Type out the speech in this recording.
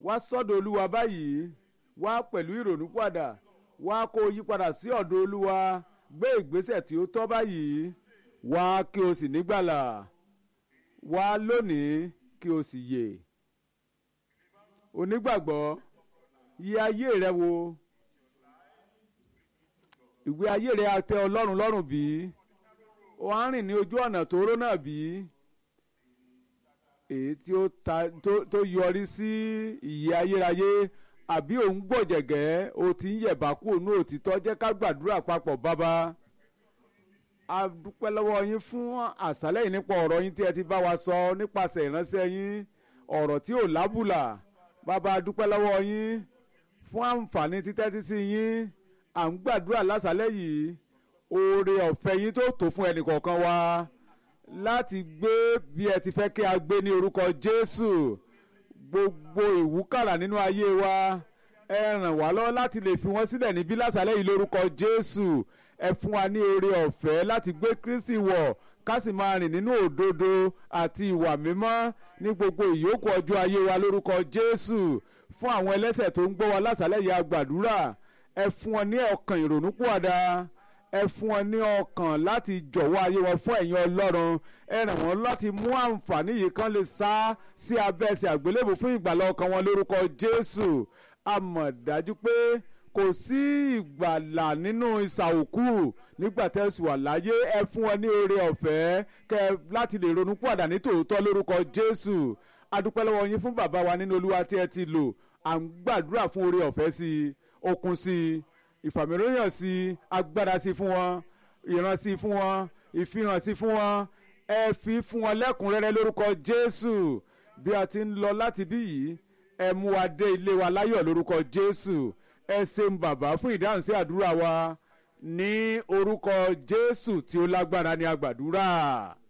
wá sọ́dọ̀ olúwa báyìí wá pẹ̀lú ìrònú padà wá kó o yí padà sí ọ̀dọ̀ olúwa gbé ìgbésẹ̀ tí ó tọ́ báyìí wá kí o sì nígbàlà wá lónìí kí o sì yè onígbàgbọ́ yí ayé rẹ wò ìwé ayé rẹ á tẹ́ ọlọ́run lọ́rùn bí o á rìn ní ojú ọ̀nà tóóró náà bí èyí tí ó ta tó tó yọrí sí ìyè ayérayé àbí òun gbọ̀jẹ̀gẹ́ o ti ń yẹ̀bá kú òun òtítọ́ jẹ́ ká gbàdúrà papọ̀ bàbá a dúpẹ́ lọ́wọ́ yín fún àṣálẹ́ yìí nípa ọ̀rọ̀ yín tí ẹ ti bá wa sọ nípasẹ̀ ìránṣẹ́ yín ọ̀rọ̀ tí ò lábùlà bàbá a dúpẹ́ lọ́wọ́ yín fún àǹfààní títẹ́tí sí yín à ń gbàdúrà lásàálẹ́ yìí oore ọ̀fẹ́ yín tó tó fún ẹnìkọ̀ọ̀kan wa láti gbé bí ẹ ti fẹ́ kí a gbé ní orúkọ Jésù gbogbo ìwúkàrà nínú ayé wa ẹ ràn wá lọ́wọ́ láti lè fi wọ́n sílẹ̀ níbí lásàálẹ́ yìí lórúkọ Jésù ẹ fún wa ní oore ọ̀fẹ́ láti gbé Kristi wọ̀ ká sì máa rìn nínú òdodo àti ìwà mímọ́ ní gbogbo ìyókù ọjọ́ ayé wa lórúkọ Jésù fún àwọn ẹlẹ́ṣẹ̀ tó ń gbọ́ wa lásàálẹ́ yìí a gbàdúrà ẹ fún wọn ní ọkàn ìrònúpìwàdà ẹ fún wọn ní ọkàn láti jọ̀wọ́ ayé wọn fún ẹ̀yin Ọlọ́run ẹ ràn wọ́n láti mú àǹfààní yìí kan lè sá sí abẹ́ ẹsẹ̀ àgbélébù fún ìgbàlá ọkàn wọn lórúkọ Jésù a mọ̀ dájú pé kò sí ìgbàlà nínú ìsà òkú nígbà tẹ́ sùn wà láyé ẹ fún wọn ní oore ọ̀fẹ́ kẹ láti lè ronú pàdà ní tòótọ́ lórúkọ Jésù a dúpẹ́ lọ́wọ́ yín fún bàbá wa nínú Olúwa tí ẹ ti lò à ń gbàdúrà fún oore ọ̀fẹ́ sí i okun sí i ìfàmìlóyàn sí i agbára sí i fún wọn ìran sí i fún wọn ìfihàn sí i fún wọn ẹ fi fún wọn lẹ́kùnrẹ́rẹ́ lórúkọ Jésù bí a ti ń lọ láti bí yìí ẹ mú wa dé ilé wa láyọ̀ lórúkọ Jésù ẹ ṣeun bàbá fún ìdáhùn sí àdúrà wa ní orúkọ Jésù tí ó lágbára ní àgbàdúrà.